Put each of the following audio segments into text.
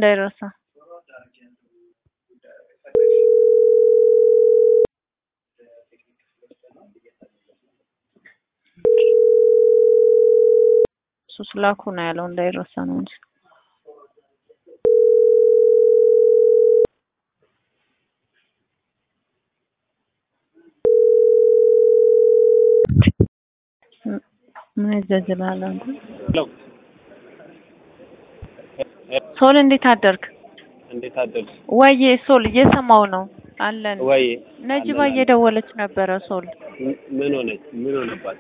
እንዳይረሳ። እሱ ስላኩ ነው ያለው እንዳይረሳ ነው እንጂ ምን ይዘዝላል አንተ? ሶል እንዴት አደርክ? እንዴት አደርሽ? ወይዬ ሶል እየሰማው ነው አለን። ወይ ነጅባ እየደወለች ነበረ። ሶል ምን ሆነች? ምን ሆነባት?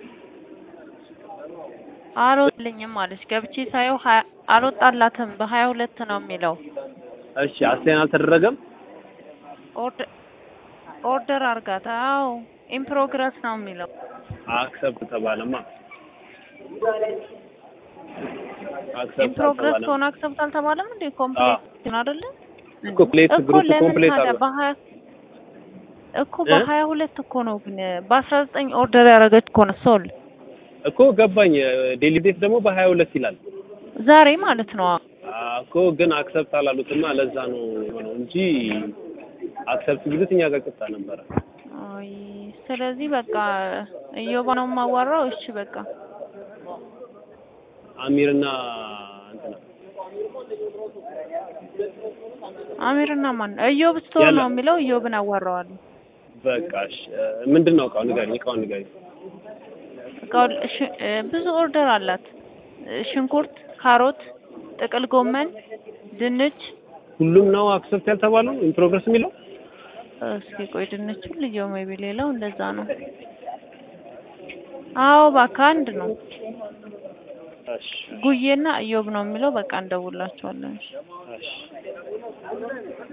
አልወጣልኝም አለች። ገብቼ ሳየው ሀያ- አልወጣላትም በሀያ ሁለት ነው የሚለው። እሺ አስቴን አልተደረገም? ኦርደር ኦርደር አርጋት። አዎ ኢን ፕሮግረስ ነው የሚለው። አክሰፕት ተባለማ። ኢን አክሰፕት ፕሮግረስ አልተባለም። ከሆነ አክሰፕት አልተባለም እንዴ? ኮምፕሌት ነው አይደለ? እኮ ፕሌት እኮ ግሩፕ ለምን ኮምፕሌት ታዲያ አለ። በሀያ እኮ እ? በሀያ ሁለት እኮ ነው ግን በአስራ ዘጠኝ ኦርደር ያደረገች እኮ ነው ሶል እኮ ገባኝ። ዴሊ ዴት ደግሞ በሀያ ሁለት ይላል ዛሬ ማለት ነው። አ- እኮ ግን አክሰፕት አላሉትና ለዛ ነው የሆነው እንጂ አክሰፕት ቢሉት እኛ ጋር ቅጣ ነበረ። አይ ስለዚህ በቃ እዮባ ነው የማዋራው። እሺ በቃ አሚርና እንትና አሚርና ማን እዮብ ስቶር ያለ- ነው የሚለው። እዮብን አዋራዋለሁ። በቃ እሺ፣ ምንድን ነው እቃው ንገሪኝ። እቃውን ንገሪኝ። እቃው ሽ- እ፣ ብዙ ኦርደር አላት። እ፣ ሽንኩርት፣ ካሮት፣ ጥቅል ጎመን፣ ድንች። ሁሉም ነው አክሰፕት ያልተባለው ኢን ፕሮግረስ የሚለው እስኪ ቆይ ድንቹ ልየው ሜቢ ሌላው እንደዛ ነው። አዎ እባክህ አንድ ነው። እሺ ጉዬና እዮብ ነው የሚለው። በቃ እንደውላቸዋለን። እሺ